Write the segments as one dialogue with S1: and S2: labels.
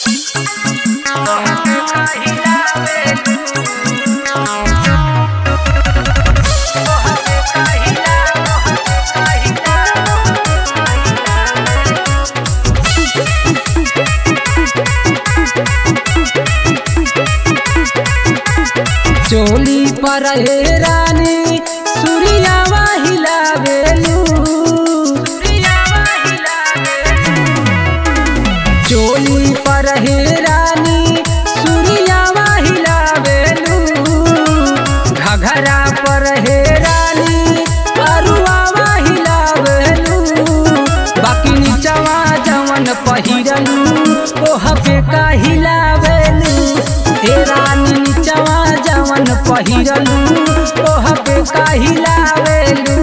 S1: चोली पर हे रानी सूर्यावा हिलावेलू चोली पर हे रानी सूर्यावा हिलावेलू घघरा पर हे रानी अरुआवा हिलावेलू बाकी नीचवा जवन पहिरलू ओह पे का हिलावेलू हे रानी नीचवा जवन पहिरलू ओह पे का हिलावेलू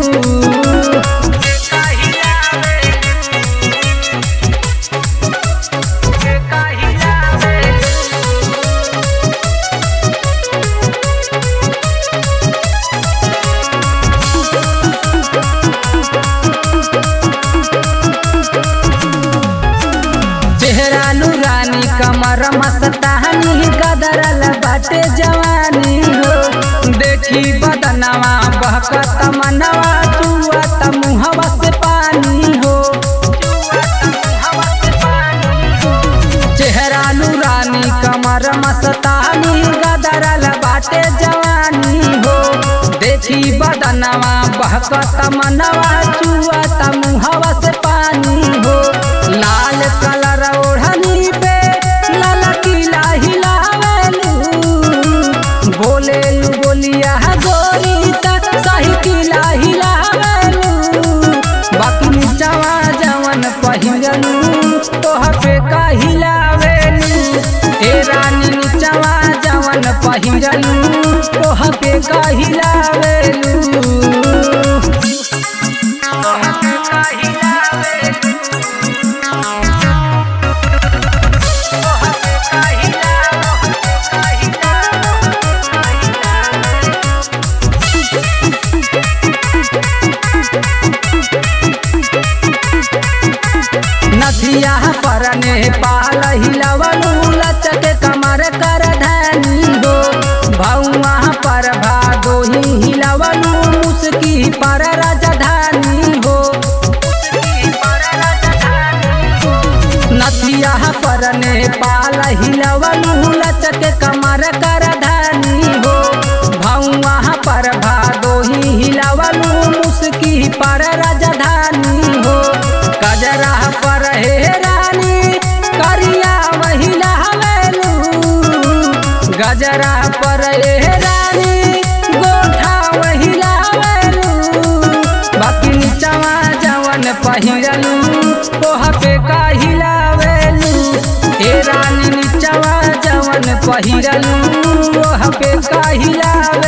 S1: चेहरा रानी कमर मस्तानी गदरल बाटे जवानी हो देखी बदनवा बहकत मनवा चुअत मुहवा से पानी हो चेहरा रानी कमर मस्तानी गदरल बाटे जवानी हो देखी बदनवा बहकत मनवा चुअत मुहवा से पानी हो लाल कलर ओढ़नी पे लाल किला हिलावेलू बोलेलू बोलिया गोरी तक सही किला हिलावेलू बाकी नीचवा जवन पहिरलू तोह पे का हिलावेलू ए रानी नीचवा जवन पहिरलू तोह पे का हिलावेलू नथिया पर नेपाल हिलवलू लचक कमर कर धनी हो भौआ पर भादोही हिलवलू मुस्की पर राजधानी हो नथिया पर नेपाल हिलवलू लचक कमर कर धनी हो भौआ पर भादोही हिलवलू मुस्की पर राजधानी हो गजरा पर हे रानी करिया महिला हवेलू गजरा पर हे रानी गोठा महिला हवेलू बाकी नीचवा जवन पहिरलू ओह पे का हिलावेलू हे रानी नीचवा जवन पहिरलू ओह पे का हिलावेलू